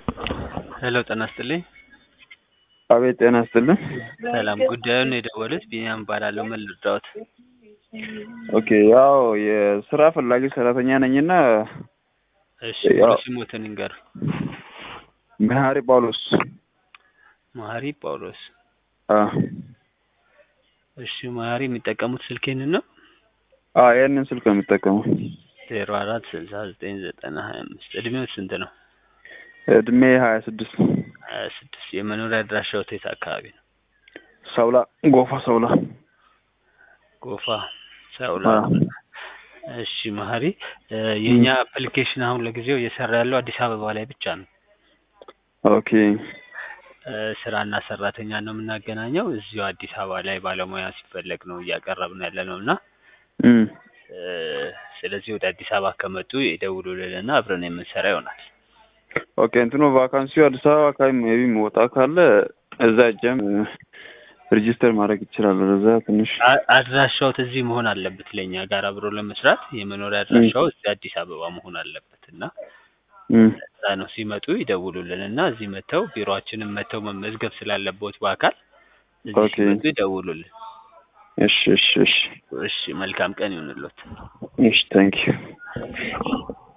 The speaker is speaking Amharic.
ሄሎ ጤና ይስጥልኝ። አቤት ጤና ይስጥልን። ሰላም ጉዳዩን የደወሉት ቢኒያም እባላለሁ። ምን ልርዳዎት? ኦኬ ያው የስራ ፈላጊ ሰራተኛ ነኝና እሺ ያው- ሙሉ ስሞትን ይንገሩ። መሀሪ ጳውሎስ መሀሪ ጳውሎስ። አ እሺ መሀሪ የሚጠቀሙት ስልክ ይህንን ነው? አ ይህንን ስልክ ነው የምጠቀመው። ዜሮ አራት ስልሳ ዘጠኝ ዘጠና ሀያ አምስት እድሜው ስንት ነው? እድሜ ሀያ ስድስት ሀያ ስድስት የመኖሪያ አድራሻዎት የት አካባቢ ነው? ሰውላ ጎፋ ሰውላ ጎፋ ሰውላ። አ እሺ መሀሪ እ የእኛ አፕሊኬሽን አሁን ለጊዜው እየሰራ ያለው አዲስ አበባ ላይ ብቻ ነው። ኦኬ እ ስራና ሰራተኛ ነው የምናገናኘው። እዚሁ አዲስ አበባ ላይ ባለሙያ ሲፈለግ ነው እያቀረብን ያለ ነው እና እም እ ስለዚህ ወደ አዲስ አበባ ከመጡ ይደውሉልንና አብረን የምንሰራ ይሆናል። ኦኬ እንትኑ ቫካንሲው አዲስ አበባ አካባቢ ሜቢ መውጣ ካለ እዛ እጀም ሬጂስተር ማድረግ ይችላል። እዛ ትንሽ አ- አድራሻዎት እዚህ መሆን አለበት። ለእኛ ጋር አብሮ ለመስራት የመኖሪያ አድራሻው እዚህ አዲስ አበባ መሆን አለበት እና እም እዛ ነው ሲመጡ ይደውሉልን እና እዚህ መጥተው ቢሮአችንን መጥተው መመዝገብ ስላለበት በአካል እዚህ ኦኬ። ሲመጡ ይደውሉልን። እሺ እሺ እሺ እሺ መልካም ቀን ይሁንልዎት። እሺ ታንኪዩ